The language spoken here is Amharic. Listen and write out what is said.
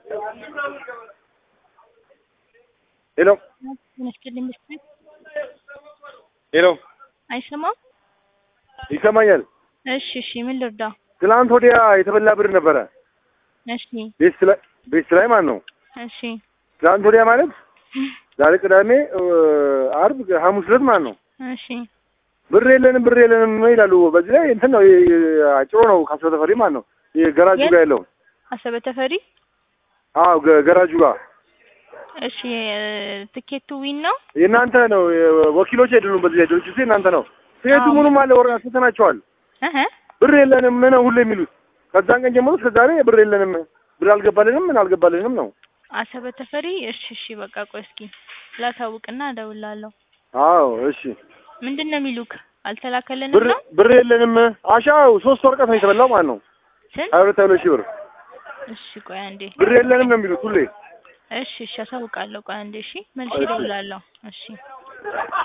ሄሎ መስኪን ምስል ሄሎ፣ አይሰማም። ይሰማኛል። እሺ እሺ፣ ምን ልርዳ? ትናንት ወዲያ የተበላ ብር ነበረ እሺ ቤት ላይ ቤት ላይ ማለት ነው። እሺ ትናንት ወዲያ ማለት ዛሬ ቅዳሜ፣ አርብ፣ ሐሙስ ዕለት ማለት ነው። እሺ ብር የለንም ብር የለንም ይላሉ። በዚህ ላይ እንትን ነው አጭሮ ነው ካስበ ተፈሪ ማለት ነው። ገራጁ የት? ጋር ያለው አሰበ ተፈሪ። አዎ ገ- ገራጁ ጋር እሺ ትኬቱ ዊን ነው። የእናንተ ነው። ወኪሎች አይደሉም። በዚህ ላይ ድርጅቱ የእናንተ ነው። ትኬቱ አዎ። ምኑም አለ ወረ አስፈተናቸዋል። እህ ብር የለንም ነው ሁሉ የሚሉት። ከዛን ቀን ጀምሮ እስከ ዛሬ ብር የለንም፣ ብር አልገባልንም፣ ምን አልገባልንም ነው። አሰበ ተፈሪ። እሺ እሺ፣ በቃ ቆይ እስኪ ላሳውቅና እደውላለሁ። አዎ እሺ። ምንድን ነው የሚሉክ? አልተላከልንም ብር ነው ብር የለንም። አሻው ሶስት ወረቀት ነው የተበላው ማለት ነው። ስንት? ሀያ ሁለት ሀያ ሁለት ሺህ ብር እሺ ቆይ አንዴ። ብር የለንም ነው የሚሉት ሁሌ። እሺ እሺ፣ አሳውቃለሁ። ቆይ አንዴ። እሺ መልሼ እሺ። እደውላለሁ። እሺ